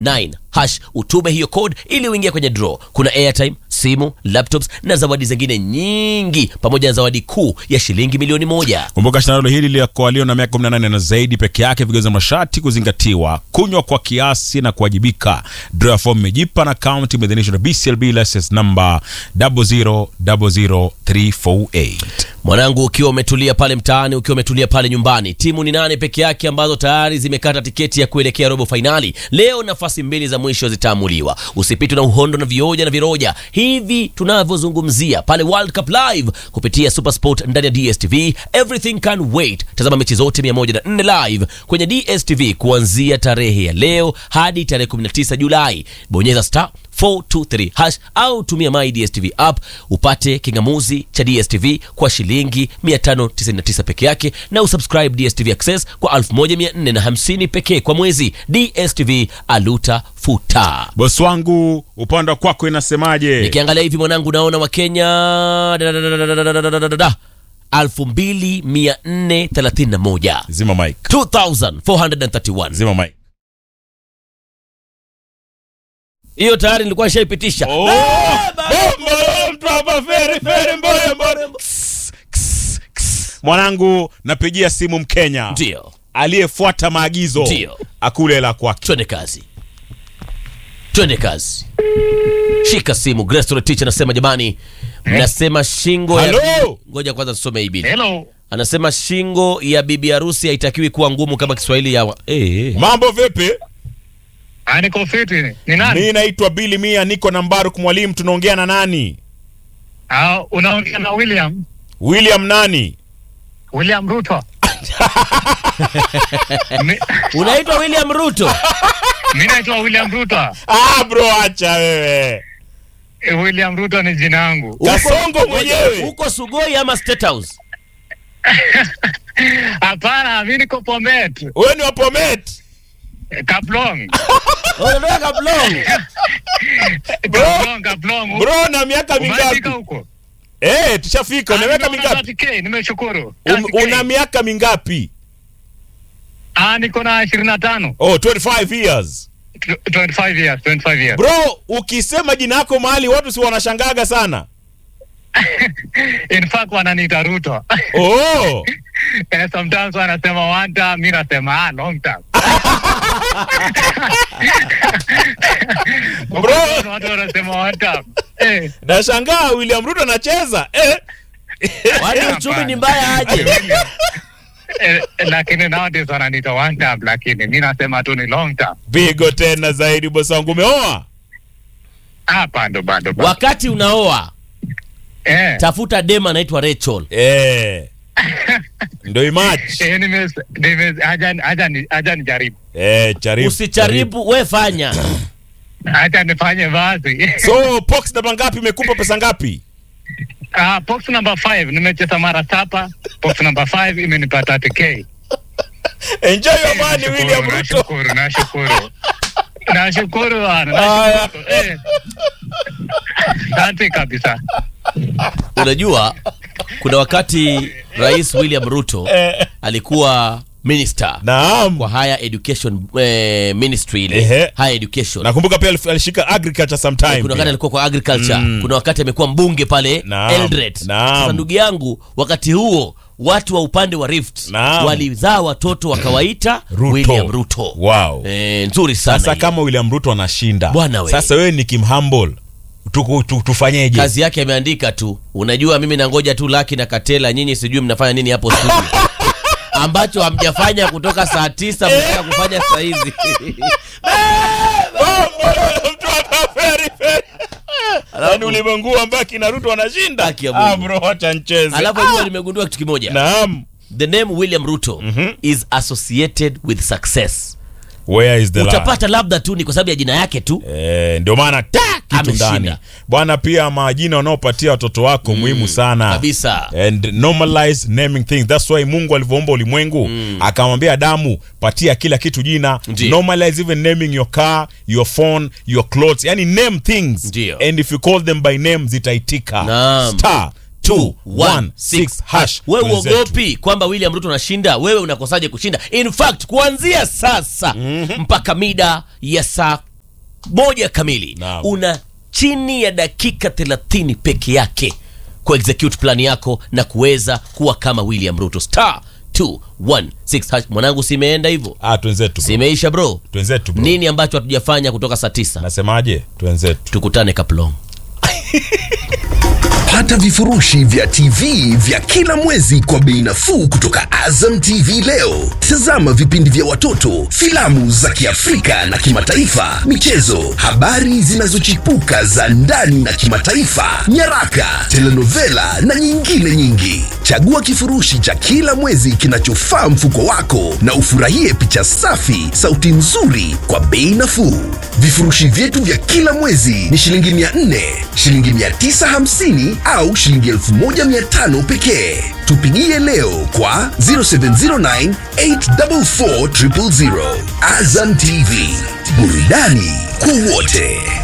9 hash utume hiyo code ili uingie kwenye draw. Kuna airtime, simu, laptops na zawadi zingine nyingi pamoja na zawadi kuu ya shilingi milioni moja. Kumbuka shindano hili la kwa walio na miaka 18 na zaidi peke yake, vigezo na masharti kuzingatiwa, kunywa kwa kiasi na kuwajibika. Draw ya form imejipa na account imeidhinishwa na BCLB license number 0000348. Mwanangu, ukiwa umetulia pale mtaani, ukiwa umetulia pale nyumbani, timu ni nane peke yake ambazo tayari zimekata tiketi ya kuelekea robo fainali. Leo nafasi mbili za mwisho zitaamuliwa. Usipitwe na uhondo na vioja na viroja hivi tunavyozungumzia pale World Cup live kupitia Supersport ndani ya DSTV. Everything can wait. Tazama mechi zote 104 live kwenye DSTV kuanzia tarehe ya leo hadi tarehe 19 Julai. Bonyeza star 423 hash au tumia My DSTV app upate kingamuzi cha DSTV kwa shilingi 599 peke yake na usubscribe DSTV Access kwa 1450 pekee kwa mwezi. DSTV aluta futa. Bosi wangu, upande wa kwako inasemaje? Nikiangalia hivi mwanangu, naona Wakenya elfu mbili mia nne thelathini na moja Zima mic. 2431 Zima mic. hiyo tayari nilikuwa nishaipitisha. Oh! Bombo, mtu hapa, feri, feri, mbore, mbore. Kss, kss, kss. Mwanangu, napigia simu Mkenya Ndio, aliyefuata maagizo Ndio. akule la kwake. twende kazi, twende kazi. Shika simu. Grace Teacher anasema jamani, mnasema shingo ya Halo? ngoja kwanza tusome hii bili. Hello. Anasema shingo ya bibi harusi haitakiwi kuwa ngumu kama Kiswahili ya wa... eh, Mambo vipi? Ah, niko fiti. Ni nani? Mi naitwa Bili Mia, niko na Mbaruk Mwalimu. Tunaongea na nani? Ah, unaongea na William. William nani? William Ruto. Mi- unaitwa William Ruto. Mi naitwa William Ruto. Ah, bro, acha wewe. Eh, William Ruto ni jina yangu. Kasongo mwenyewe. Uko Sugoi ama State House? Hapana, mi niko Bomet. Wewe ni wa Bomet. Eh, Kaplong. Unatoka Kablong. Kaplong, Kaplong. Bro, na miaka Umefika mingapi? huko? Eh, tushafika. Una Ah, miaka nimeona mingapi? 30K, nimeshukuru. Um, 30K. una miaka mingapi? Ah, niko na 25. Oh, 25 years. Tw- 25 years, 25 years. Bro, ukisema jina yako mahali watu si wanashangaga sana. In fact wananiita Ruto. Oh. Eh, sometimes wanasema one time, mi nasema ah, long time. Bro. watu wanasema one time. Eh, Nashangaa William Ruto anacheza. Eh. Wani uchumi ni mbaya aje? eh, lakini nowadays wananiita one time, lakini mi nasema tu ni long time. Pigo tena zaidi bosi wangu umeoa? Ah, bado bado bado. Wakati unaoa Eh, tafuta dema anaitwa Rachel. Eh. Ndio image. eh, nime nime haja haja ni- haja nijaribu. Eh, jaribu. Usijaribu, we fanya. Haja nifanye basi. So, Pox namba ngapi imekupa pesa ngapi? Ah, box number 5 nimecheza mara saba. Box number 5 imenipa 30k. Enjoy your money Nashukuru, William Ruto. Nashukuru, nashukuru. Nashukuru bana. Haya. nashukuru. Eh. Asante kabisa. Unajua kuna wakati Rais William Ruto Eh. alikuwa minister Naam. kwa higher education eh, ministry ile Ehe. higher education. Nakumbuka pia alif- alishika agriculture sometime. Kuna wakati pia. alikuwa kwa agriculture, Mm. kuna wakati amekuwa mbunge pale Naam, Eldoret. naam. Sasa ndugu yangu, wakati huo watu wa upande wa Rift Naam. walizaa watoto wakawaita Ruto. William Ruto. Wow. Eh, nzuri sana. Sasa hiyo. kama William Ruto anashinda. Bwana we. Sasa wewe ni Kim Humble. Tuku, tu, tufanyeje? kazi yake ameandika tu, unajua mimi nangoja tu Laki na Katela, nyinyi sijui mnafanya nini hapo studio ambacho hamjafanya kutoka saa tisa mnataka kufanya saa hizi. Mtu hapa very, very. Yaani ulimwengu ambao kina Ruto anashinda. Haki ya Mungu. Ah bro, acha nicheze. Alafu jua nimegundua kitu kimoja, Naam. the name William Ruto is associated with success. Where is the lie? Utapata labda tu ni kwa sababu ya jina yake tu. Eh, ndio maana ta kitu Ameshinda. ndani bwana. Pia majina unaopatia watoto wako muhimu sana kabisa. and normalize naming things. That's why Mungu alivyoumba ulimwengu akamwambia Adamu, patia kila kitu jina. Ndio. Normalize even naming your car, your phone, your clothes, yani name things Ndio. and if you call them by name zitaitika. Naam. Star 216 hash. wewe Wenzetu. uogopi kwamba William Ruto anashinda, wewe unakosaje kushinda? In fact, kuanzia sasa mpaka mida ya saa moja kamili Naam. una chini ya dakika 30 peke yake ku execute plan yako na kuweza kuwa kama William Ruto star 216 hash. Mwanangu, simeenda hivyo, Ah, twenzetu bro. simeisha bro. Twenzetu bro. Nini ambacho hatujafanya kutoka saa tisa? Nasemaje? Twenzetu. Tukutane Kaplong. Pata vifurushi vya TV vya kila mwezi kwa bei nafuu kutoka Azam TV leo. Tazama vipindi vya watoto, filamu za Kiafrika na kimataifa, michezo, habari zinazochipuka za ndani na kimataifa, nyaraka, telenovela na nyingine nyingi. Chagua kifurushi cha kila mwezi kinachofaa mfuko wako na ufurahie picha safi, sauti nzuri kwa bei nafuu. Vifurushi vyetu vya kila mwezi ni shilingi 400, shilingi 950 au shilingi 1500 pekee. Tupigie leo kwa 0709 844 000. Azam TV, burudani kwa wote.